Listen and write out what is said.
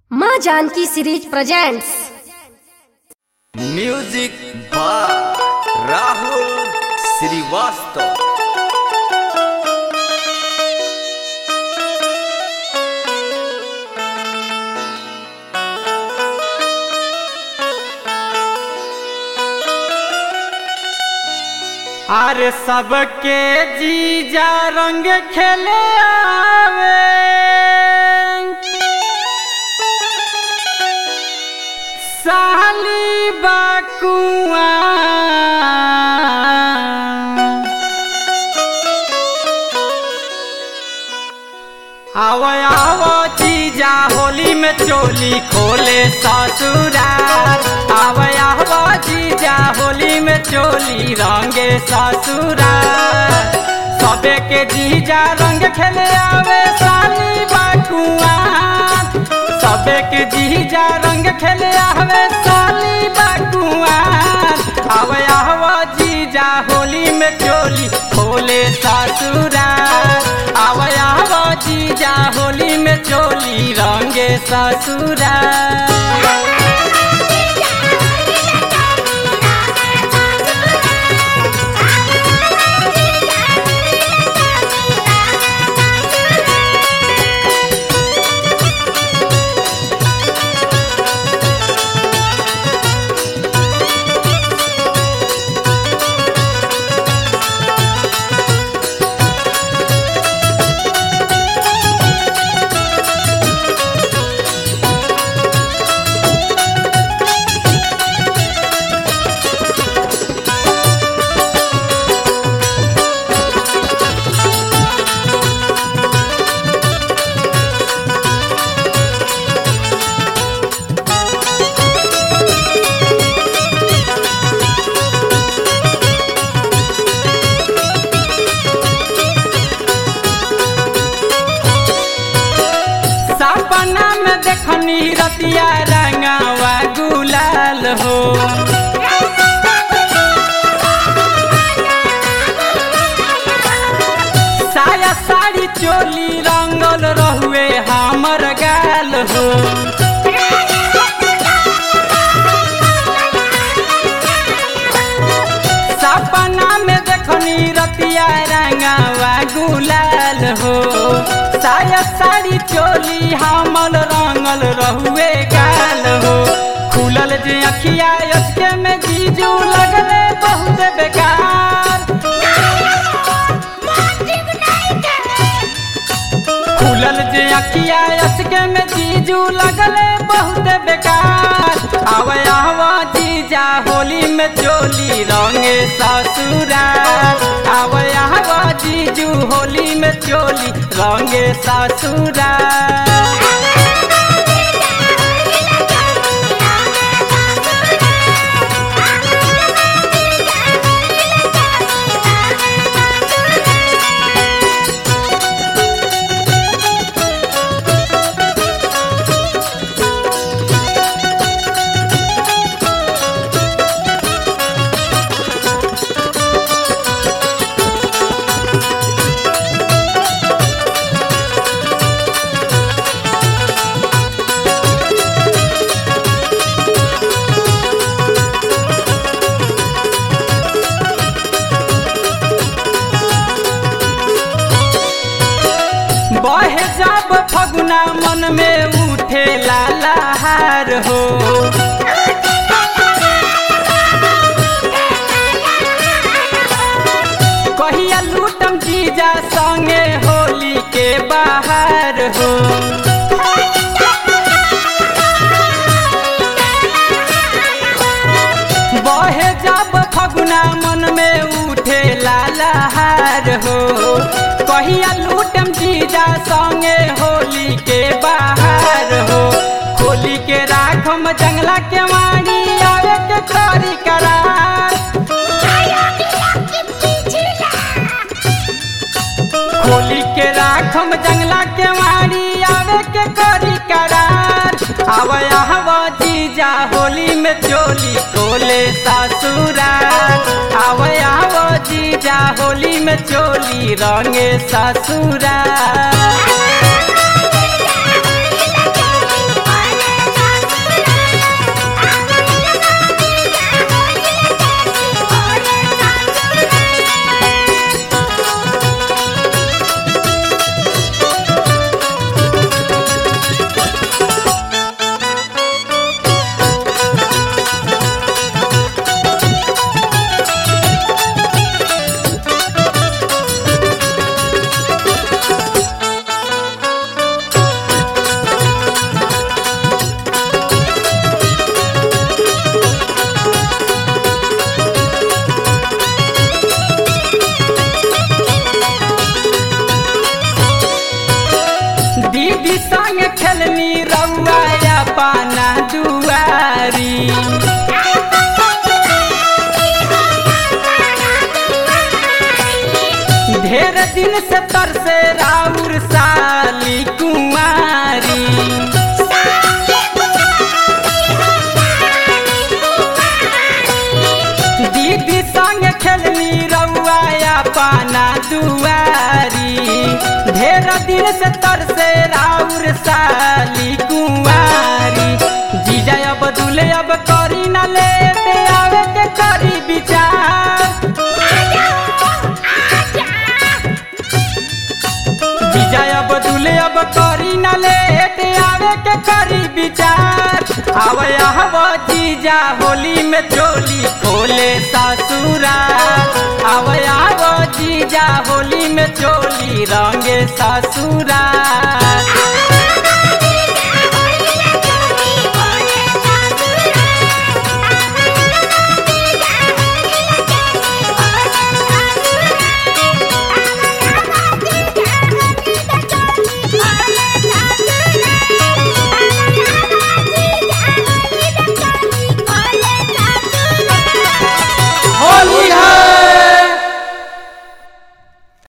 माँ Janaki series presents music by Rahul Shrivastava अरे सबके जीजा रंग खेले आवे साली बाकुआ आव आव जीजा होली में चोली खोले ससुराल आव आव जीजा होली में चोली रंगे ससुराल सबे के जीजा रंग खेले आवे साली बाकुआ सबे के जीजा रंग खेले आवे साली बाकुआ आव आव जीजा होली में चोली खोले ससुराल आव आव जीजा होली में चोली रंगे ससुराल सपना में देखनी रतिया रंगावा गुलाल हो साया साड़ी चोली रंगल रहुए हमर गाल हो सपना में देखनी रतिया रंगावा गुलाल हो साया साड़ी चोली हमल रंगल रहुए गाल हो खुलल जे अखिया उसके में जीजू लगले बहुत बेकार खुलल जे अखिया उसके में जीजू लगले बहुत बेकार आव आव जीजा होली में चोली रंगे ससुराल आव आव जीजू होली में चोली रंगे ससुराल बहे जब फगुना मन में उठे लालाहार हो कहिया लूटम जीजा संगे होली के बाहर हो बहे जब फगुना मन में उठे लालाहार हो कहिया लूटम जीजा संगे होली के बाहर हो होली के राखम जंगला के वाणी आवे के करी करार होली के राखम जंगला के वाणी आवे के करी करार आव आव जीजा होली में चोली कोले ससुराल आव आव जीजा होली में चोली रंगे ससुराल दिन से तरसे राउर साली कुमारी दीदी संग खेलनी रउआ पाना दुआरी ढेर दिन से तरसे राउर साली कुंवारी जीजा अब दुले अब करी न ले आवे के करी विचार जीजा अब दुले अब करी न ले आवे के करी विचार आवे आव जीजा होली में चोली खोले ससुरा आवे आव जीजा होली में चोली रंगे ससुरा